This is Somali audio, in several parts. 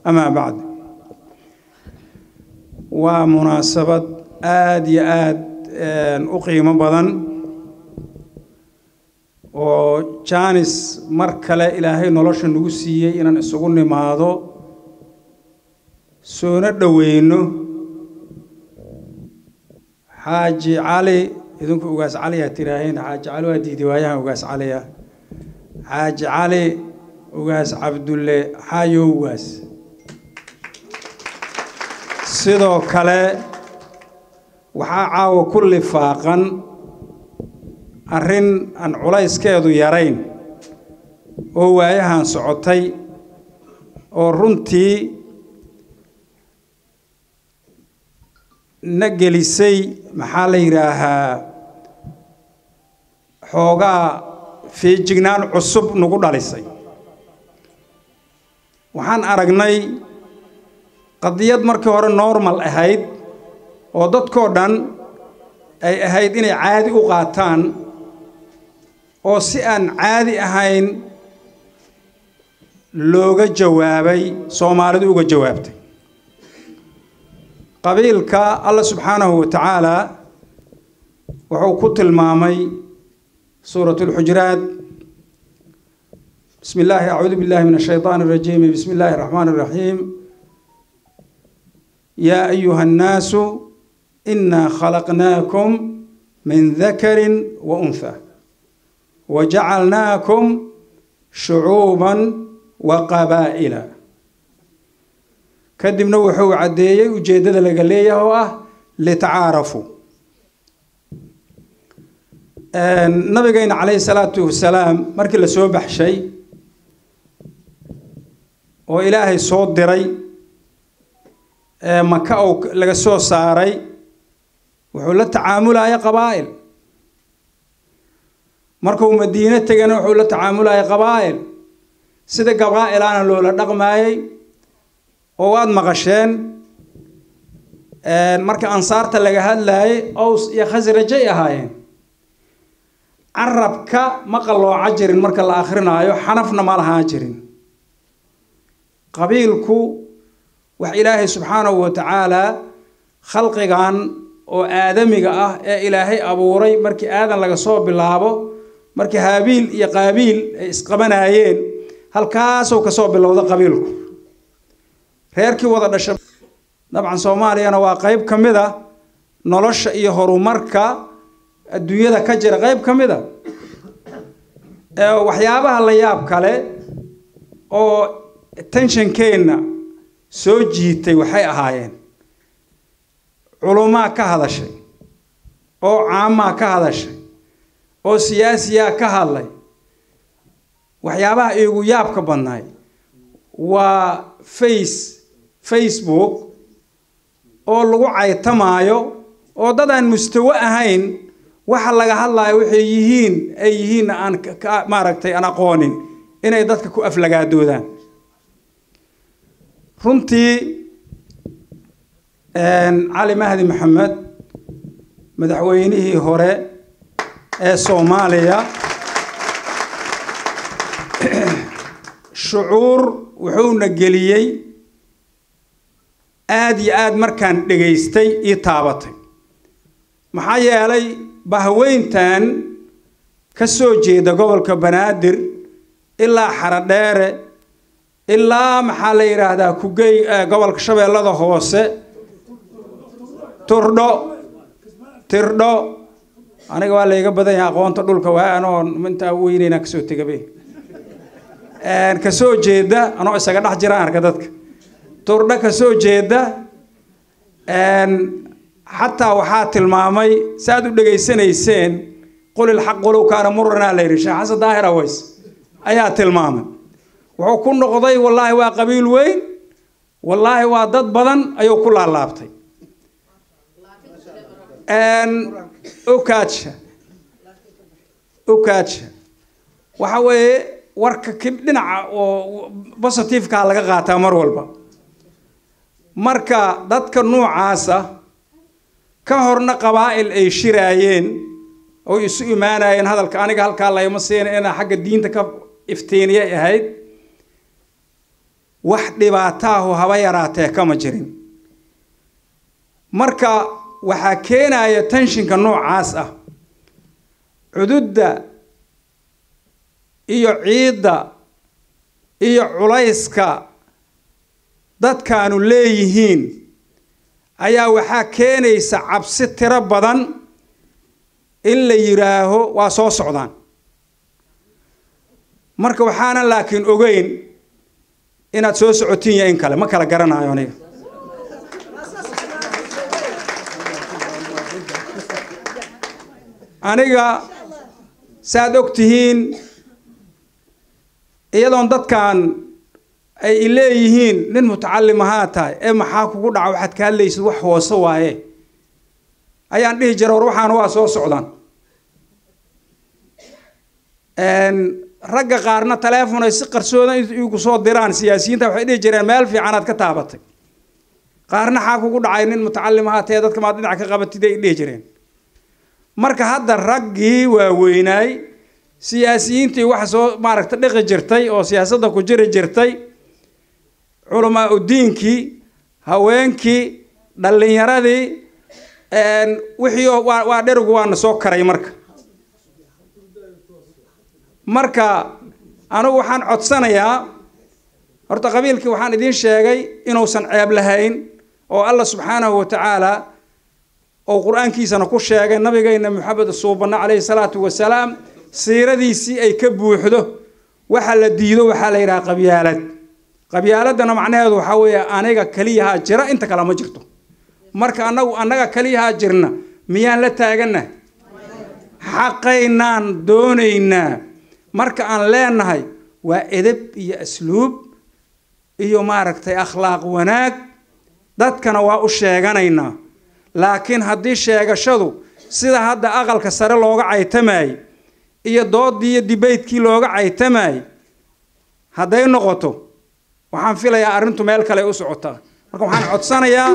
amaa bacd waa munaasabad aada iyo aada u qiimo badan oo jaanis mar kale ilaahay nolosha nagu siiyey inaan isugu nimaado soona dhoweyno xaaji cali idinku ugaas caliyaa tiraaheen xaaji cali waa diiday waayahan ugaas caliya xaaji cali ugaas cabdulle xaayo ugaas sidoo kale waxaa caawa ku lifaaqan arrin aan culayskeedu yarayn oo waayahan socotay oo runtii na gelisay maxaa la yidhaahaa xoogaa feejignaan cusub nagu dhalisay waxaan aragnay qadiyad markii hore normal ahayd oo dadkoo dhan ay ahayd inay caadi u qaataan oo si aan caadi ahayn looga jawaabay soomaalidu uga jawaabtay qabiilka allah subxaanahu wa tacaala wuxuu ku tilmaamay suurat اlxujuraat bismi illaahi acuudu billahi min ashayطaan الrajiim bismi illaahi الraxmaan الraxiim yaa ayuha الnaasu inaa khalaqnaakum min dakari wa unha wajacalnaakum shucuuba wa qabaa'ila kadibna wuxuu caddeeyey ujeeddada laga leeyahay oo ah litacaarafuu nabigeyna calayhi salaatu wasalaam markii la soo baxshay oo ilaahay soo diray maka ou laga soo saaray wuxuu la tacaamulaya qabaa'il markuu madiine tegana wuxuu la tacaamulaya qabaa'il sida qabaa'ilaana loola dhaqmaayey oo waad maqasheen marka ansaarta laga hadlaayay ows iyo khasrajay ahaayeen carabka ma qallooca jirin marka la akrinaayo xanafna ma lahaan jirin qabiilku wax ilaahay subxaanahu wa tacaalaa khalqigan oo aadamiga ah ee ilaahay abuuray markii aadan laga soo bilaabo markii haabiil iyo qaabiil ay isqabanaayeen halkaasuu ka soo bilowda qabiilku reerkii wada dhasha dabcan soomaaliyana waa qeyb ka mid a nolosha iyo horumarka adduunyada ka jira qeyb ka mid a waxyaabaha la yaab kale oo tenshankeenna soo jiitay waxay ahaayeen culumaa ka hadashay oo caamaa ka hadashay oo siyaasiyaa ka hadlay waxyaabaha iigu yaabka badnaay waa face facebook oo lagu caytamaayo oo dad aan mustawo ahayn waxa laga hadlayo waxay yihiin ay yihiinna aan maaragtay aan aqoonin inay dadka ku aflagaadoodaan runtii cali mahdi maxamed madaxweynihii hore ee soomaaliya shucuur wuxuuna geliyey aada iyo aada markaan dhegaystay ii taabatay maxaa yeelay bahweyntan ka soo jeeda gobolka banaadir ilaa xaradheere ilaa maxaa la yidhaahdaa kugey gobolka shabeellada hoose turdho tirdho aniga waa layga badan yahay aqoonta dhulka waa anoo intaa weyneyna kasoo tegabe kasoo jeeda anoo isaga dhex jiraan arka dadka turdho kasoo jeeda xataa waxaa tilmaamay si aad u dhegaysanayseen qul ilxaq qolow kaana muranaa la yidhi sheekh xasan daahir aways ayaa tilmaamay wuxuu ku noqday wallaahi waa qabiil weyn wallaahi waa dad badan ayuu ku laalaabtay okaadsha okaadsha waxa weeye warka dhinaca oo positiveka laga qaataa mar walba marka dadka noocaasa ka horna qabaa'il ay shiraayeen oo isu imaanayeen hadalka aniga halkaa layma siina inaa xagga diinta ka iftiiniyay ahayd wax dhibaataahu haba yaraatee kama jirin marka waxaa keenaya tenshinka noocaas ah cududda iyo ciidda iyo culayska dadkaanu leeyihiin ayaa waxaa keenaysa cabsi tiro badan in la yidhaaho waa soo socdaan marka waxaanan laakiin ogeyn inaad soo socotiin iyo in kale ma kala garanayo aniga aniga saaad og tihiin iyadoon dadkan ay leeyihiin nin mutacalim ahaa tahay ee maxaa kugu dhaca waxaad ka hadlaysid wax hoose waaye ayaan dhihi jira war waxaana waa soo socdaan ragga qaarna taleefon ay si qarsoodan igu soo diraan siyaasiyiinta waxay dhihi jireen meel fiicanaad ka taabatay qaarna xaa kugu dhacay nin mutacalim ahaa tahe dadka maad dhinac ka qabatid ay dhihi jireen marka hadda raggii waaweynaay siyaasiyiintii waxa soo maaragta dhiqi jirtay oo siyaasadda ku jiri jirtay culamaa udiinkii haweenkii dhallinyaradii wixii waa dherigu waana soo karay marka marka anigu waxaan codsanayaa horta qabiilkii waxaan idiin sheegay inuusan ceeb lahayn oo allah subxaanahu wa tacaala oo qur-aankiisana ku sheegay nabigayna maxamed suubanna calayhi salaatu wasalaam siiradiisii ay ka buuxdo waxa la diido waxaa la yidhaha qabyaalad qabyaaladana macnaheedu waxaa weeye aniga keliyahaa jira inta kale ma jirto marka anagu annaga keliyahaa jirna miyaan la taaganahay xaqaynaan doonaynaa marka aan leenahay waa edeb iyo asluub iyo maaragtay akhlaaq wanaag dadkana waa u sheeganaynaa laakiin haddii sheegashadu sida hadda aqalka sare looga caytamayay iyo doodii iyo dibaytkii looga caytamayay hadday noqoto waxaan filayaa arrintu meel kale u socotaa marka waxaan codsanayaa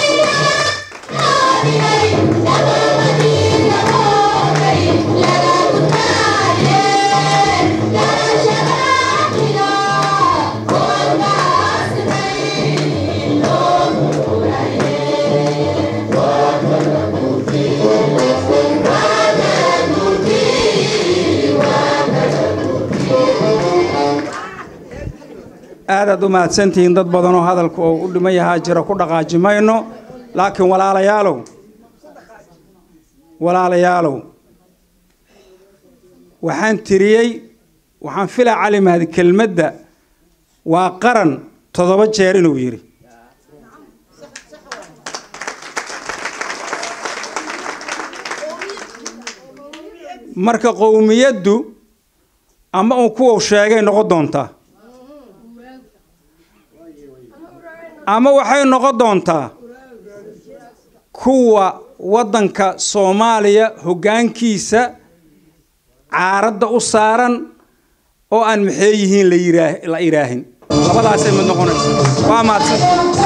aadaad u mahadsantihiin dad badan oo hadalku oo u dhiman yahaa jira ku dhaqaaji mayno laakiin walaalayaalow walaalayaalow waxaan tiriyey waxaan filaa cali mahdi kelmadda waa qaran toddoba jeer inuu yidhi marka qowmiyaddu ama uu kuwa sheegay noqon doontaa ama waxay noqon doontaa kuwa waddanka soomaaliya hoggaankiisa caaradda u saaran oo aan maxee yihiin la yiraa la iraahin labadaasay mid noqonaysa waa mahadsan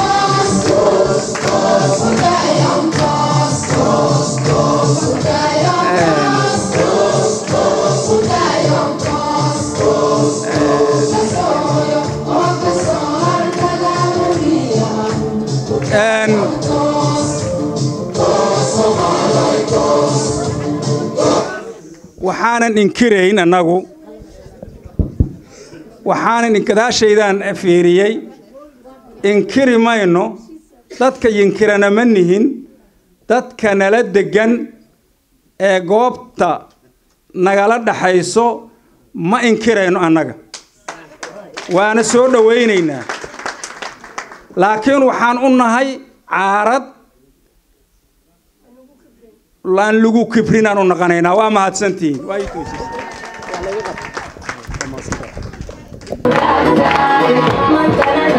waxaanan inkirayn annagu waxaanan inkadaashaydaan fiiriyey inkiri mayno dadka yinkirana ma nihin dadka nala degan ee goobta nagala dhaxayso ma inkirayno annaga waana soo dhowaynaynaa laakiin waxaan u nahay caarad laan lagu kibrin aan u naqanaynaa waa mahadsantihiin waa ii toosisay